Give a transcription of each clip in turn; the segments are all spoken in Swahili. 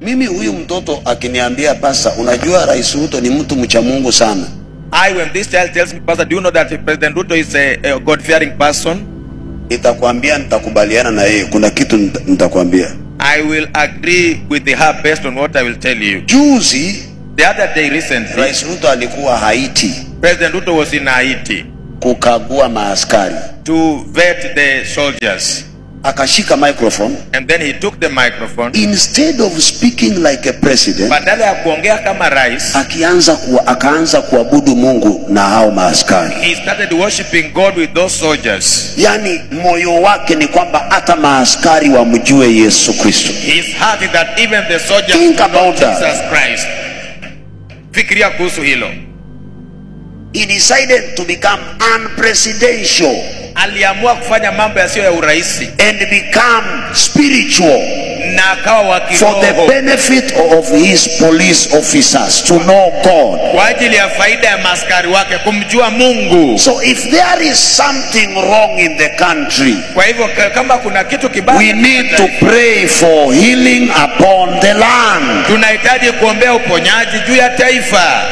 Mimi huyu mtoto akiniambia pasa, unajua Rais Ruto ni mtu mcha Mungu sana, I, when this child tells me, Pastor, do you know that President Ruto is a, a God-fearing person? nitakwambia nitakubaliana na yeye. Kuna kitu nita- nitakwambia. I will agree with her based on what I will tell you. Juzi The other day, recently, Rais Ruto alikuwa Haiti President Ruto was in Haiti kukagua maaskari, to vet the soldiers. akashika microphone And then he took the microphone. instead of speaking like a president, Badala ya kuongea kama rais, akianza kuwa, akaanza kuabudu Mungu na hao maaskari. he started worshiping God with those soldiers. Yaani moyo wake ni kwamba hata maaskari wamjue Yesu Kristo. His heart is that even the soldiers Think know about that. Jesus Christ. Fikiria kuhusu hilo. He decided to become unpresidential Aliamua kufanya mambo yasiyo ya urahisi and become spiritual na akawa wa for the kiroho benefit of his police officers to know God. kwa ajili ya faida ya maaskari wake kumjua Mungu. So if there is something wrong in the country, Kwa hivyo ka- kama kuna kitu kibaya, we need to pray for healing upon the land. tunahitaji kuombea uponyaji juu ya taifa.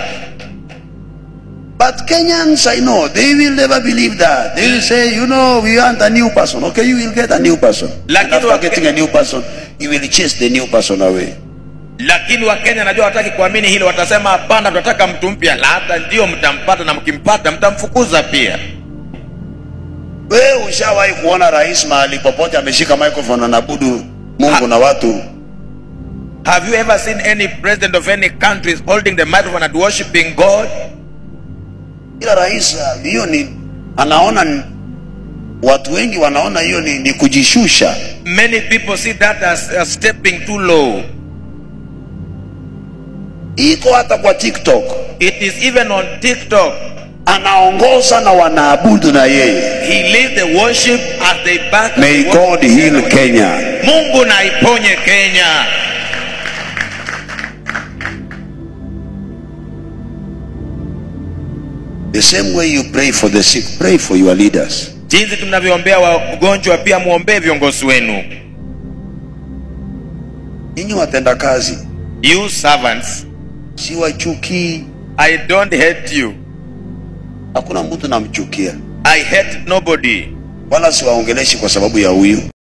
But Kenyans, I know, they will never believe that. They will say, you know, we want a new person. Okay, you will get a new person. Lakini And after wake- getting a new person, you will chase the new person away. Lakini Wakenya najua wataki kuamini hilo, watasema hapana, tunataka mtu mpya, na hata ndio mtampata, na mkimpata mtamfukuza pia. Wewe ushawahi kuona rais mahali popote ameshika microphone anabudu Mungu Ha- na watu? Have you ever seen any president of any country holding the microphone and worshiping God? Ila rais uh, hiyo ni anaona ni- watu wengi wanaona hiyo ni, ni kujishusha. Many people see that as, as stepping too low. Iko hata kwa TikTok, It is even on TikTok. anaongoza na wanaabudu na yeye. He leads the worship as they back. May God heal Kenya. Mungu na iponye Kenya. The same way you pray for the sick, pray for your leaders. Jinsi tunavyoombea wagonjwa, pia muombee viongozi wenu. Ninyi watenda kazi, You servants, siwachukii. I don't hate you. Hakuna mtu namchukia, I hate nobody. wala siwaongeleshi kwa sababu ya huyu.